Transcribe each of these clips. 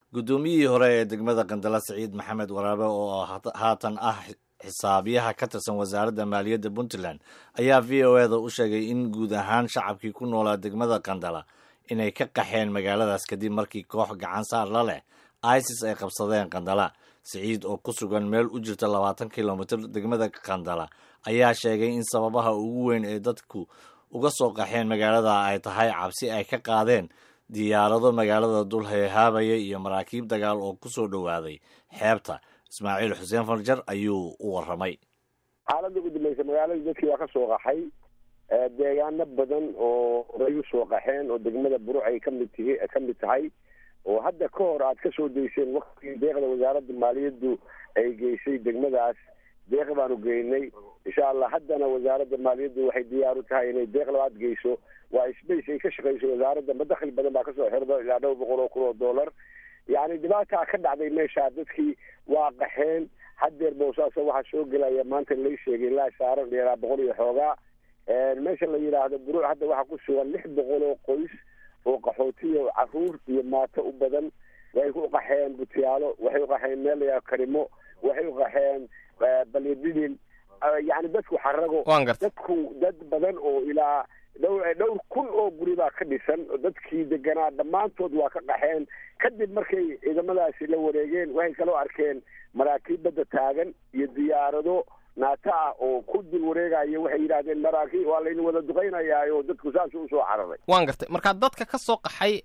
guddoomiyihii hore ee degmada qandala siciid maxamed waraabe oo haatan ah xisaabiyaha ka tirsan wasaaradda maaliyadda puntland ayaa v o eda u sheegay in guud ahaan shacabkii ku noolaa degmada qandala inay ka qaxeen magaaladaas kadib markii koox gacan saar la leh isis ay qabsadeen qandala siciid oo ku sugan meel u jirta labaatan kilomitr degmada qandala ayaa sheegay in sababaha ugu weyn ee dadku uga soo qaxeen magaalada ay tahay cabsi ay ka qaadeen diyaarado magaalada dul heehaabaya iyo maraakiib dagaal oo ku soo dhowaaday xeebta ismaaciil xuseen farjar ayuu u warramay xaaladda ugu dambaysa magaaladii dadkii waa ka soo qaxay deegaano badan oo horay u soo qaxeen oo degmada buruc ay kamid tihi ka mid tahay oo hadda ka hor aad ka soo dayseen waktigii deeqda wasaaradda maaliyaddu ay geysay degmadaas deeq baanu geynay insha allah haddana wasaaradda maaliyaddu waxay diyaar u tahay inay deeq labaad geyso waa space ay ka shaqeyso wasaaradda madakli badan baa kasoo xirda ilaa dhowr boqol oo kun oo dollar yacni dhibaataa ka dhacday meesha dadkii waa qaxeen haddeer boosaaso waxaa soo gelaya maanta lay sheegay ilaa saaran dheeraa boqol iyo xoogaa meesha la yidhaahdo buruuc hadda waxaa ku sugan lix boqol oo qoys oo qaxootiya caruur iyo maato u badan way u qaxeen butiyaalo waxay u qaxeen meel layaa karimo waxay u qaxeen balyadidin yani dadku xarago dadku dad badan oo ilaa dhowr dhowr kun oo guri baa ka dhisan dadkii deganaa dhammaantood waa ka qaxeen kadib markay ciidamadaasi la wareegeen waxay kaloo arkeen maraakiib badda taagan iyo diyaarado naata ah oo ku dul wareegaya waxay yidhahdeen maraakiib waa laydin wada duqaynayaayo dadku saas usoo cararay waan gartay markaa dadka ka soo qaxay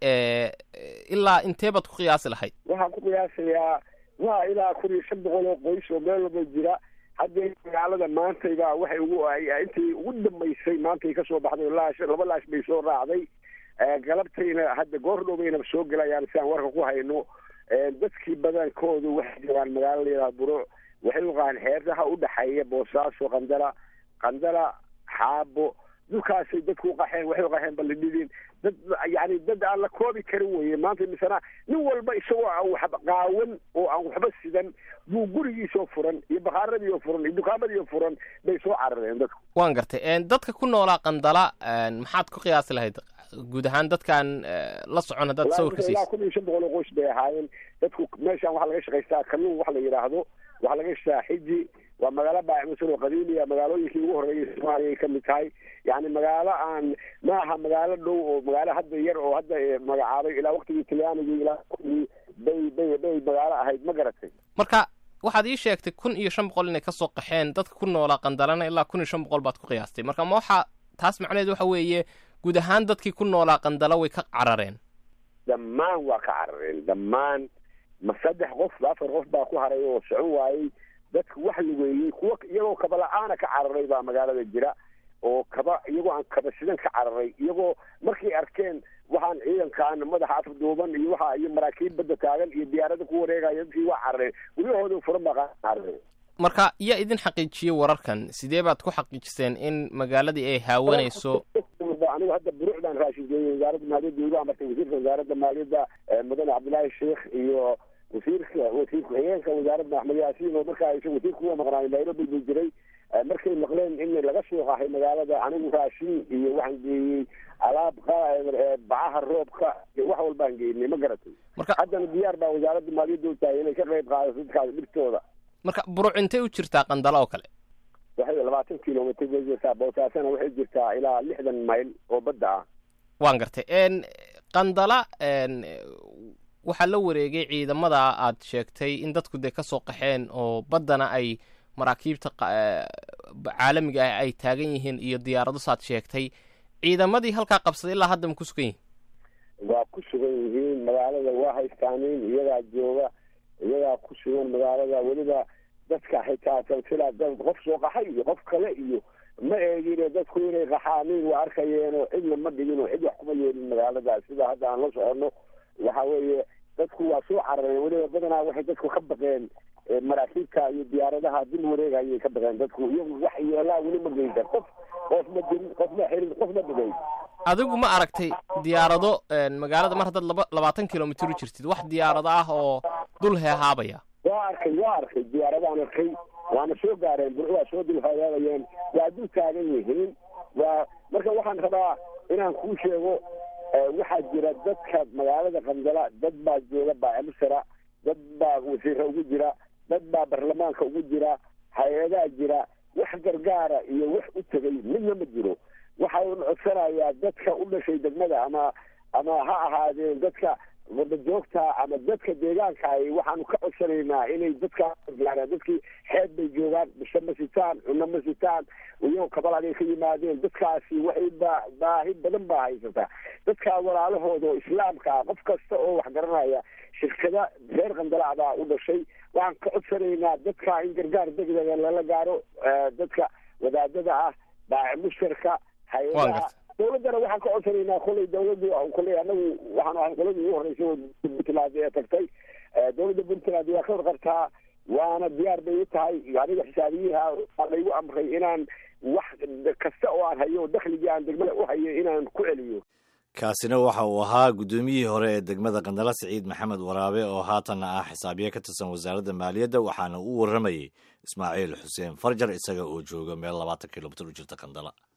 ilaa intee baad ku qiyaasi lahayd waxaan ku qiyaasayaa waa ilaa kun iyo shan boqol oo qoys oo meel walba jira haddee magaalada maantayba waxay ugu intii ugu dambaysay maantay kasoo baxday laash laba laash bay soo raacday galabtayna hadda goor dhowbayna soo gelayaan si aan warka ku hayno dadkii badankoodu waxay joogaan magaalo layidhaha buruuc waxay uqahaan xeerdaha udhaxeeya boosaaso qandala qandala xaabo dhulkaasay dadku uqaxeen waxay uqaxeen balidhidin dad yani dad aan la koobi karin weye maanta misana nin walba isagoo aan waxba qaawan oo aan waxba sidan buu gurigiisoo furan iyo bakaaradii oo furan iyo dukaamadii oo furan bay soo carareen dadku waan gartay dadka ku noolaa qandala maxaad ku qiyaasi lahayd guud ahaan dadkaan la socon haddaad sawirka siis ilaa kun iyo shan boqol oo qoys bay ahaayeen dadku meeshaan waxaa laga shaqaystaa kalluun waxa la yidhaahdo waxaa laga shaqaa xiji waa magaalo baacimusan oo qadiimiya magaalooyinkii ugu horreeyay soomaaliya ay kamid tahay yani magaalo aan ma aha magaalo dhow oo magaalo hadda yar oo hadda magacaabay ilaa waktigii talyaanigii ilaa waktigii bay bay bay magaalo ahayd ma garatay marka waxaad ii sheegtay kun iyo shan boqol inay kasoo qaxeen dadka ku noolaa qandalana ilaa kun iyo shan boqol baad ku qiyaastay marka ma waxaa taas macnaheed waxa weeye guud ahaan dadkii ku noolaa qandala way ka carareen dhammaan waa ka carareen dhammaan ma saddex qof afar qof baa ku haray oo socon waayey dadku wax lugeeyey kuwa iyagoo kaba la-aana ka cararay baa magaalada jira oo kaba iyagoo aan kaba sidan ka cararay iyagoo markay arkeen waxaan ciidankaan madaxa afduuban iyo waxa iyo maraakiib badda taagan iyo diyaarada ku wareegaya dadkii waa carareen guryahooda furan baa carareen marka yaa idin xaqiijiyey wararkan sidee baad ku xaqiijiseen in magaaladii ay haawanayso anigu hadda buruuc baan raashin geeyey wasaaradda maaliyadda igu amartay wasiirka wasaaradda maaliyadda mudane cabdillaahi sheikh iyo wasiirka wasiir ku-xigeenka wasaaradda axmed yaasiin oo markaa isa wasiirka uga maqnaay nairobi buu jiray markay maqleen in laga soo qaxay magaalada anigu raashin iyo waxaan geeyey alaab bacaha roobka iyo wax walbaan geynay ma garatay haddana diyaar baa wasaaradda maaliyadda u tahay inay ka qayb qaadato dadkaas dhibtooda marka buruc intay u jirtaa qandala oo kale waxay labaatan kilomitr bay jirtaa boosaasana waxay jirtaa ilaa lixdan mayl oo badda ah waan gartay qandala waxaa la wareegay ciidamada aad sheegtay in dadku dee kasoo qaxeen oo baddana ay maraakiibta caalamiga ah ay taagan yihiin iyo diyaarado saad sheegtay ciidamadii halkaa qabsaday ilaa hadda ma ku sugan yihin waa ku sugan yihiin magaalada waa haystaanin iyagaa jooga iyagaa ku sugan magaalada weliba dadka xitaa silsila dad qof soo qaxay iyo qof kale iyo ma eegine dadku inay qaxaaniin waa arkayeenoo cidna ma dhigin oo cid wax kuma yeelin magaalada sida hadda aan la soconno waxa weeye dadku waa soo carareen weliba badanaa waxay dadku ka baqeen maraakiibta iyo diyaaradaha dil wareegayay ka baqeen dadku iyagu wax yeelaa weli ma geyda qof qof ma dilin qof ma xirin qof ma dhigay adigu ma aragtay diyaarado magaalada mar haddaad laba labaatan kilomitr u jirtid wax diyaarado ah oo dul heehaabaya waa arkay waa arkay diyaaradaan arkay waana soo gaareen bur waa soo dul hagaabayeen waa dul taagan yihiin waa marka waxaan rabaa inaan kuu sheego waxaa jira dadka magaalada qandala dad baa jooga baacimusara dad baa wasiira ugu jira dad baa baarlamaanka ugu jira hay-adaa jira wax gargaara iyo wax u tegay midna ma jiro waxa un codsanayaa dadka u dhashay degmada ama ama ha ahaadeen dadka wadajoogta ama dadka deegaanka ay waxaanu ka codsanaynaa inay dadkaa gargaaraan dadkii xeeb bay joogaan bisho ma sitaan cunno ma sitaan iyagoo kabalaad ay ka yimaadeen dadkaasi waxay ba baahi badan baa haysataa dadkaa walaalahooda oo islaamka ah qof kasta oo wax garanaya shirkada reer qandalaa baa u dhashay waxaan ka codsanaynaa dadka in gargaar degdega lala gaaro dadka wadaadada ah baaci mushtarka hay-adaha dawladdana waxaan ka codsanaynaa kolay dawladdu kolay anagu waxaanu ahay qoladii ugu horreysay oo puntland ee tagtay dawladda puntland waa ka warqabtaa waana diyaar bay u tahay aniga xisaabiyiha waa laygu amray inaan wax kasta oo aan hayo dakhligii aan degmada u hayo inaan ku celiyo kaasina waxa uu ahaa guddoomiyihii hore ee degmada qandala siciid maxamed waraabe oo haatanna ah xisaabiye ka tirsan wasaaradda maaliyadda waxaana u warramayey ismaaciil xuseen farjar isaga oo jooga meel labaatan kilomitir u jirta qandala